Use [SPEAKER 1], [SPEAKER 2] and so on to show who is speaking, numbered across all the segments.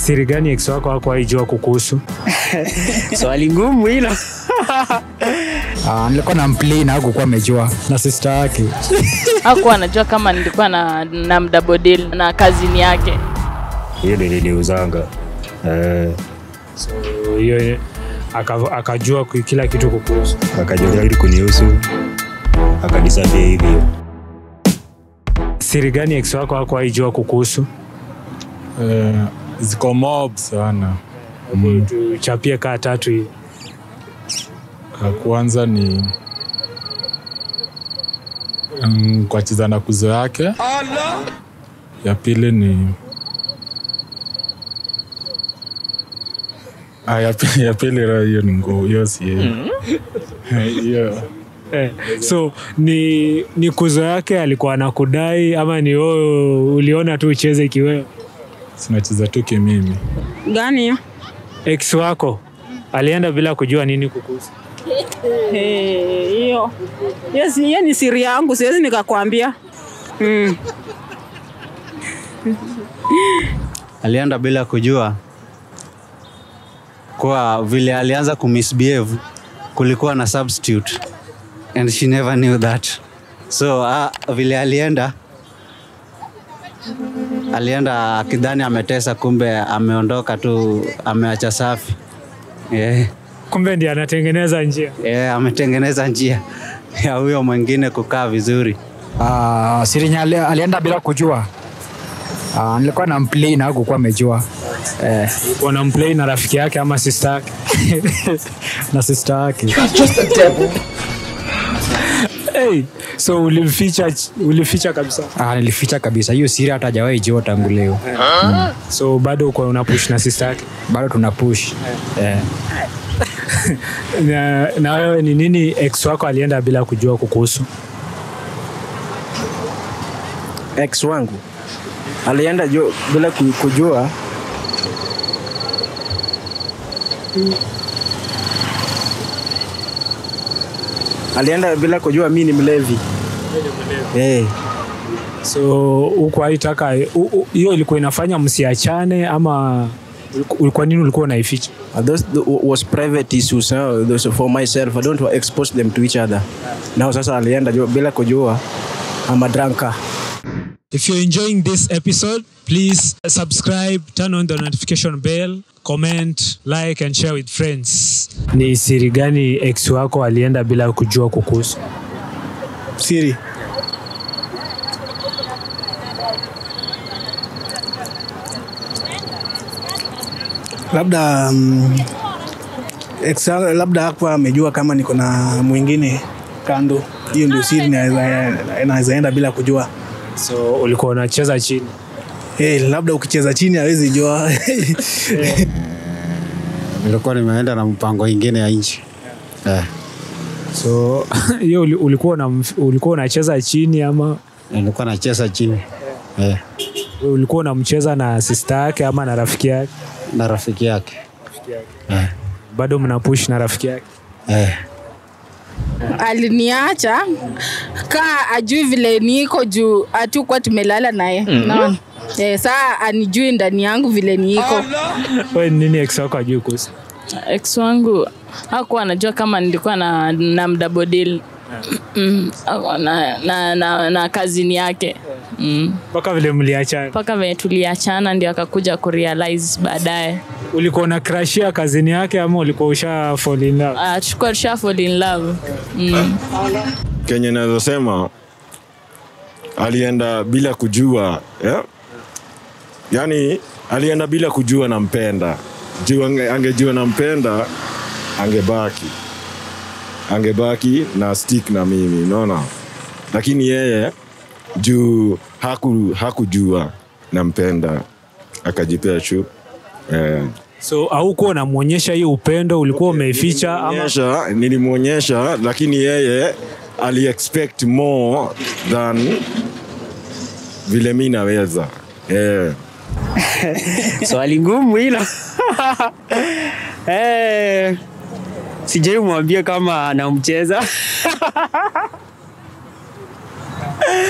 [SPEAKER 1] Siri gani ex wako hakuwahi jua kukuhusu?
[SPEAKER 2] Swali ngumu hilo.
[SPEAKER 3] Ah, nilikuwa na mplay na hakukuwa amejua na sister yake.
[SPEAKER 4] hakuwa anajua kama nilikuwa na, na mdabodil na kazini yake
[SPEAKER 1] Hiyo ndio niliuzanga. Eh, so hiyo aka- akajua ku- kila kitu kukuhusu.
[SPEAKER 5] akajua kila kitu kunihusu akadisapia hivyo
[SPEAKER 1] Siri gani ex wako hakuwahi jua kukuhusu?
[SPEAKER 3] Eh, ziko mob sana.
[SPEAKER 1] Mm. Tuchapie kaa tatu hivi.
[SPEAKER 3] Ya kwanza ni mm, kuacheza na kuzo yake. Ya pili ni Ah, ya pili, ya pili ra- hiyo ni nguo, hiyo si yeye. Hiyo
[SPEAKER 1] Eh, so ni ni kuzo yake alikuwa anakudai ama ni wewe uliona tu ucheze kiwewe?
[SPEAKER 3] sinacheza tu kimimi.
[SPEAKER 6] gani hiyo?
[SPEAKER 1] Ex wako alienda bila kujua nini kukuhusu?
[SPEAKER 6] Eh, hiyo hiyo si- hiyo ni siri yangu, siwezi nikakwambia. Mm.
[SPEAKER 2] Alienda bila kujua kwa vile alianza kumisbehave, kulikuwa na substitute and she never knew that. So uh, vile alienda alienda akidhani ametesa, kumbe ameondoka tu, ameacha safi. Yeah.
[SPEAKER 1] Kumbe ndiye anatengeneza njia.
[SPEAKER 2] Yeah, ametengeneza njia ya huyo mwingine kukaa vizuri.
[SPEAKER 3] Ah, siri yenye ali- alienda bila kujua. Ah, nilikuwa na mplay na hakukuwa amejua. Eh,
[SPEAKER 1] Wanamplay na rafiki yake ama sister yake.
[SPEAKER 3] na sister yake.
[SPEAKER 1] Hey, so ulimficha ulificha kabisa.
[SPEAKER 3] Ah, nilificha kabisa hiyo siri hata hajawahi jua tangu leo.
[SPEAKER 1] So bado uko unapush na sister yake.
[SPEAKER 3] Bado tuna push. Eh.
[SPEAKER 1] Na, na wewe ni nini ex wako alienda bila kujua kukuhusu?
[SPEAKER 7] ex wangu alienda jo, bila ku- kujua alienda bila kujua mi ni mlevi hey.
[SPEAKER 1] So huko haitaka u- u- hiyo ilikuwa inafanya msiachane ama uliku- kwa nini ulikuwa unaificha?
[SPEAKER 7] those th- was private issues uh, those for myself i don't want to expose them to each other now sasa alienda jo, bila kujua I'm a drunker
[SPEAKER 1] If you're enjoying this episode, please subscribe, turn on the notification bell, comment, like and share with friends. Ni siri gani ex wako alienda bila kujua kukuhusu?
[SPEAKER 7] siri labda um, ex, labda hakuwa amejua kama niko na mwingine kando hiyo ndio siri inaweza- inaweza enda bila kujua
[SPEAKER 1] So ulikuwa unacheza chini.
[SPEAKER 7] hey, labda ukicheza chini hawezi jua
[SPEAKER 2] Nilikuwa nimeenda na mpango ingine ya nchi eh.
[SPEAKER 1] So hiyo uli- ulikuwa una, ulikuwa unacheza chini ama
[SPEAKER 2] Nilikuwa nacheza chini eh,
[SPEAKER 1] ulikuwa unamcheza na sister yake ama na rafiki yake?
[SPEAKER 2] na rafiki yake eh.
[SPEAKER 1] Bado mnapush na rafiki yake.
[SPEAKER 2] Eh.
[SPEAKER 6] aliniacha kaa ajui vile niko juu hatukuwa tumelala naye naona eh, saa anijui ndani yangu vile niiko
[SPEAKER 1] Wewe ni nini ex wako ajui kuhusu?
[SPEAKER 4] ex wangu hakuwa anajua kama nilikuwa na, na mdabodil mm, hakuwa na, na, na, na kazini yake mm.
[SPEAKER 1] Mpaka vile mliachana.
[SPEAKER 4] mpaka venye tuliachana ndio akakuja kurealize baadaye
[SPEAKER 1] Ulikuwa unakrashia kazini yake ama ulikuwa usha fall in love?
[SPEAKER 4] uh, tukuwa tusha fall in love mm.
[SPEAKER 8] kenye naweza sema alienda bila kujua yeah? yaani alienda bila kujua nampenda juu ange, angejua nampenda angebaki angebaki na stick na mimi unaona lakini yeye juu haku, hakujua nampenda akajipea chu eh.
[SPEAKER 1] So haukuwa unamwonyesha hiyo upendo, ulikuwa umeificha ama
[SPEAKER 8] Nilimwonyesha- nilimwonyesha lakini yeye ali expect more than vile mi naweza eh.
[SPEAKER 2] Swali ngumu hilo. eh, sijai mwambia kama anamcheza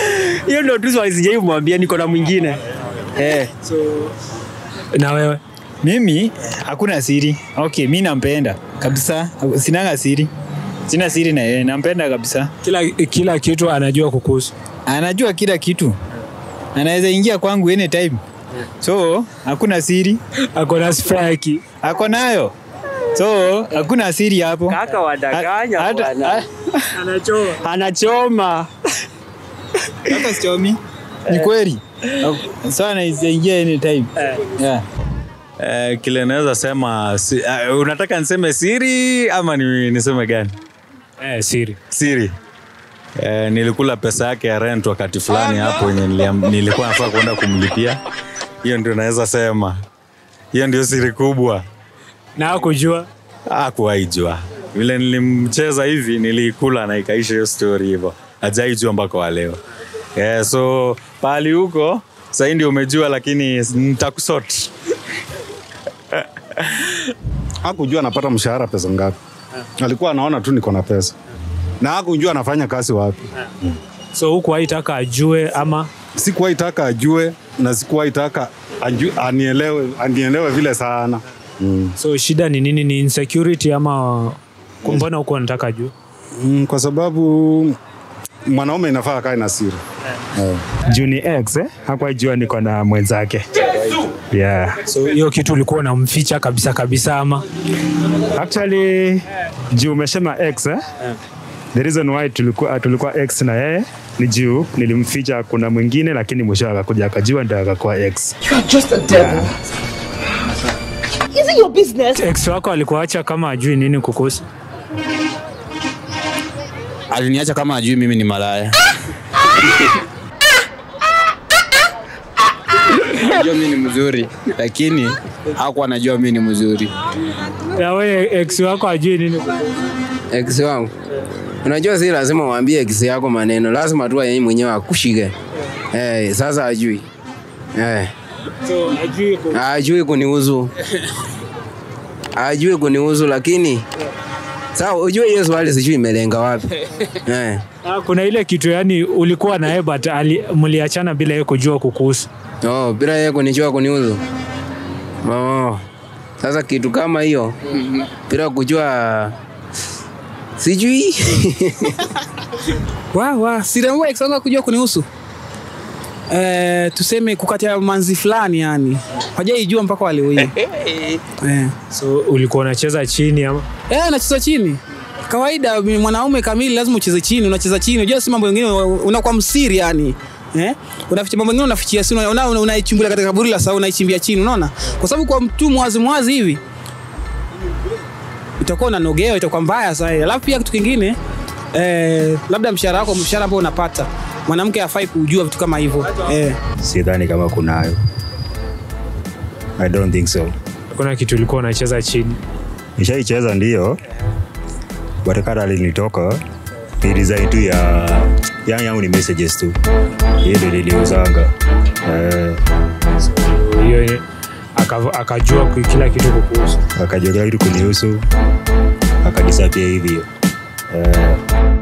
[SPEAKER 2] hiyo ndo tu swali sijai mwambia niko na mwingine eh.
[SPEAKER 1] na wewe
[SPEAKER 3] mimi hakuna siri okay mi nampenda kabisa sinanga siri sina siri na yeye nampenda kabisa
[SPEAKER 1] Kila, kila kitu anajua kukuhusu.
[SPEAKER 3] anajua kila kitu anaweza ingia kwangu anytime so hakuna siri
[SPEAKER 1] Ako na strike.
[SPEAKER 3] ako nayo so hakuna siri hapo
[SPEAKER 9] Kaka wadanganya
[SPEAKER 3] Hata-
[SPEAKER 9] bwana.
[SPEAKER 1] Anachoma.
[SPEAKER 9] Anachoma.
[SPEAKER 3] hata sichomi ni kweli so anaweza ingia anytime yeah.
[SPEAKER 10] Eh, kile naweza sema si, uh, unataka niseme siri ama ni, niseme gani?
[SPEAKER 1] Eh, siri.
[SPEAKER 10] Siri. Eh, nilikula pesa yake ya rent wakati fulani hapo yenye niliam- nilikuwa nafaa kwenda kumlipia. Hiyo ndio naweza sema. Hiyo ndio siri kubwa.
[SPEAKER 1] Na hakujua.
[SPEAKER 10] Hakuwahi jua. Vile nilimcheza hivi nilikula na ikaisha hiyo story hivyo. Hajaijua mpaka wa leo. Yeah, so pahali huko sasa ndio umejua lakini nitakusort.
[SPEAKER 11] hakujua anapata mshahara pesa ngapi. Alikuwa anaona tu niko na pesa na hakujua anafanya kazi wapi.
[SPEAKER 1] So huku haitaka ajue ama
[SPEAKER 11] Sikuwahi taka ajue na sikuwahi taka aju- anielewe, anielewe vile sana mm.
[SPEAKER 1] so shida ni nini? Ni insecurity ama mbona huku anataka ajue?
[SPEAKER 11] Mm, kwa sababu mwanaume inafaa akae na siri Eh.
[SPEAKER 5] juu ni ex eh? hakuwajua niko na mwenzake yeah.
[SPEAKER 1] So hiyo kitu ulikuwa unamficha kabisa kabisa ama
[SPEAKER 5] actually juu umesema ex eh? the reason why tulikuwa, tulikuwa ex na yeye ni juu nilimficha kuna mwingine lakini mwisho akakuja akajua ndio akakuwa ex
[SPEAKER 1] ex wako alikuacha kama ajui nini kukuhusu?
[SPEAKER 12] aliniacha kama ajui mimi ni malaya najua mi ni mzuri lakini hakuwa anajua mi ni mzuri
[SPEAKER 1] Na wewe ex wako ajui nini kukuhusu?
[SPEAKER 9] Ex wangu. Unajua si lazima uambie ex yako maneno, lazima tu yeye mwenyewe akushike. Eh, sasa ajui. Eh,
[SPEAKER 1] So ajui ku...
[SPEAKER 9] ajui kunihusu. Ajui kunihusu lakini Sawa, ujue hiyo swali sijui imelenga wapi. Eh.
[SPEAKER 1] Ah, kuna ile kitu yani ulikuwa naye but ali- mliachana bila yeye kujua kukuhusu.
[SPEAKER 9] Oh, bila yeye kunijua kunihusu. Oh. Sasa kitu kama hiyo bila kujua sijui
[SPEAKER 7] wa wa sirembo ex wangu kujua kunihusu eh, tuseme kukatia manzi fulani yani hajaijua mpaka waleo hii eh.
[SPEAKER 1] So ulikuwa unacheza chini ama?
[SPEAKER 7] Eh, nacheza chini kawaida. mi- Mwanaume kamili lazima ucheze chini, unacheza chini. Unajua si mambo mengine unakuwa msiri yani Eh? Unaficha mambo mengine unafichia si una- una- una- unaichimbulia katika kaburi la sawa unaichimbia chini unaona? Kwa sababu kwa mtu mwazi mwazi hivi itakuwa unanogewa itakuwa mbaya sana. Alafu pia kitu kingine eh, labda mshahara wako mshahara ambao unapata mwanamke hafai kujua vitu kama hivyo eh.
[SPEAKER 5] sidhani kama kunayo i don't think so
[SPEAKER 1] Kuna kitu ulikuwa unacheza chini.
[SPEAKER 5] nishaicheza ndio but kata alinitoka ni design tu ya yangu yangu ni messages tu hiyo ndio niliuzanga eh,
[SPEAKER 1] Hiyo aka- akajua ku- kila kitu kukuhusu.
[SPEAKER 5] akajua kila kitu kunihusu akadisapia hivyo eh,